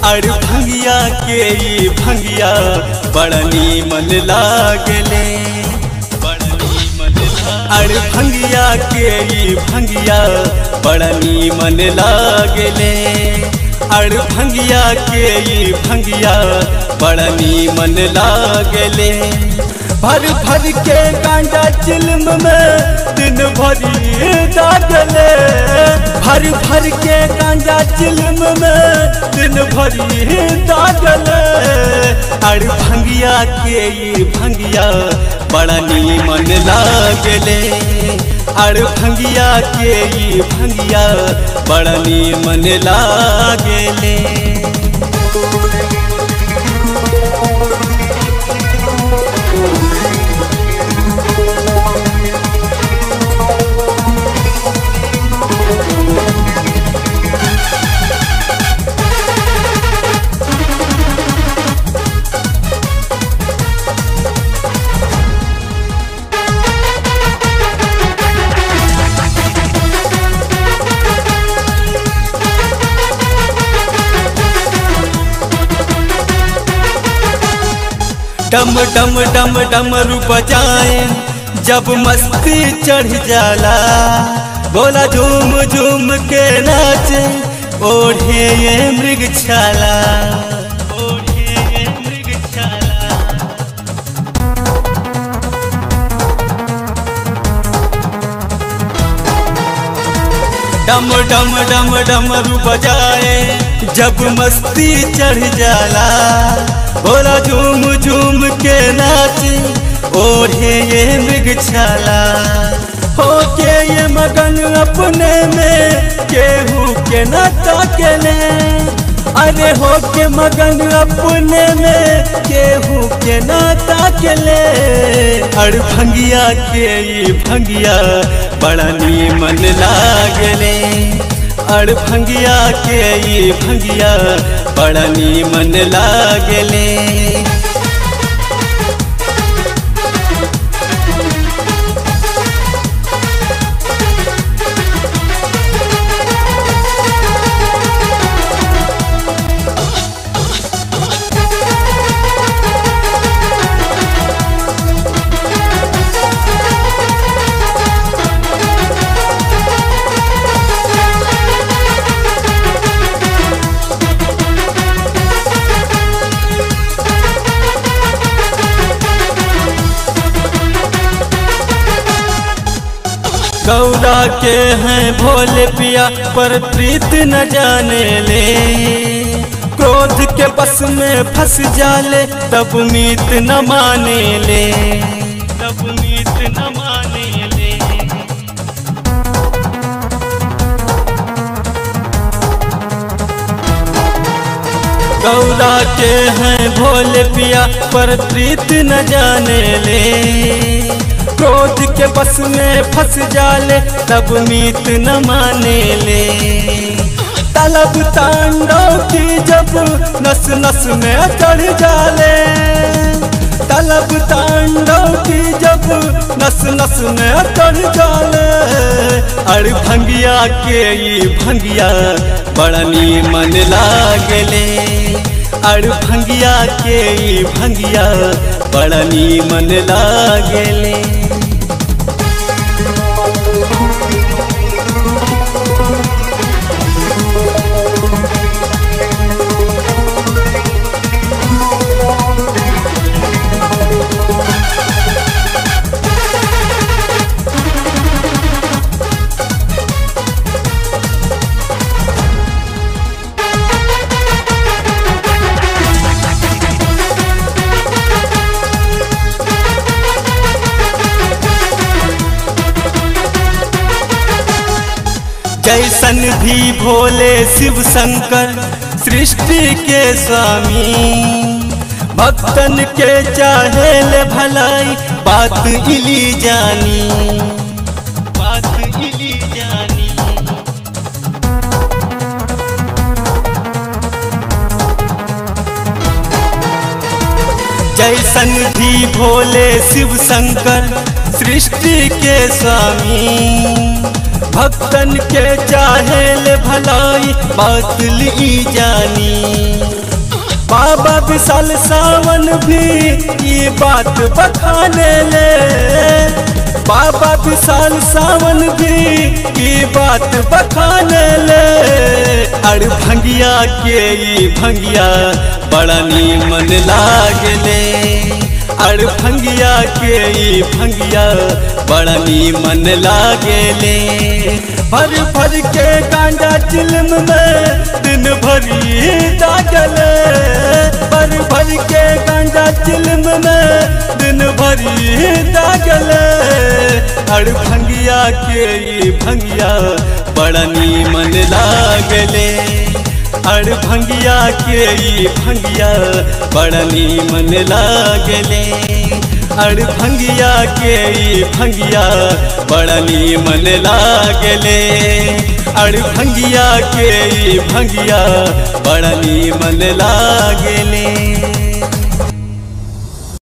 अड़ भंगिया के ई भंगिया बड़ा नीमन लागले अड़ भंगिया के ई भंगिया बड़ा नीमन लागले अड़ भंगिया के ई भंगिया बड़ा नीमन लागले भर भर के गांडा चिल्म में दिन भरी दागले भर भर के गांजा चिल्म में दिन भरी दागले अड़ भंगिया के ई भंगिया बड़ा नीमन लागले अड़ भंगिया के ई भंगिया बड़ा नीमन लागले डम डम डम डम रूप जाए जब मस्ती चढ़ जाला बोला झूम झूम के नाचे ओढ़े ये मृग छाला ओढ़े ये मृग छाला डम डम डम डम रूप जाए जब मस्ती चढ़ जाला बोला झूम झूम के नाचे ओढ़े ये मृग छाला हो के ये मगन अपने में केहू के न ताकले अरे हो के मगन अपने में केहू के न ताकले अड़ भंगिया के ई भंगिया बड़ा नीमन लागले अड़ भंगिया के ई भंगिया बड़ा नीमन लागले गौरा के हैं भोले पिया पर प्रीत न जाने ले क्रोध के बस में फंस जाले तब मीत न माने ले तब मीत न माने ले गौरा के हैं भोले पिया पर प्रीत न जाने ले क्रोध के बस में फंस जाले तब मीत न माने ले तलब तांडव की जब नस नस में चढ़ जाले तलब तांडव की जब नस नस में चढ़ जाले अड़ भंगिया के ई भंगिया बड़ा नीमन लागले अड़ भंगिया के ई भंगिया बड़ा नीमन लागले जैसन भी भोले शिव शंकर सृष्टि के स्वामी भक्तन के चाहे ले भलाई बात इली जानी बात इली जानी जैसन भी भोले शिव शंकर सृष्टि के स्वामी भक्तन के चाहे ले भलाई बात ली जानी बाबा विशाल सावन भी ये बात बखाने ले बाबा विशाल सावन भी ये बात बखाने ले अड़ भंगिया के ई भंगिया बड़ा नीमन लागले अड़ भंगिया के ई भंगिया बड़ा नीमन लागले भर भर के गांजा चिलम में दिन भरी दागले भर भर के गांजा चिलम में दिन भरी दागले अड़ भंगिया के ई भंगिया बड़ा नीमन लागले अड़ भंगिया के ई भंगिया बड़ा नीमन लागले अड़ भंगिया के ई भंगिया बड़ा नीमन लागले अड़ भंगिया के ई भंगिया बड़ा नीमन लागले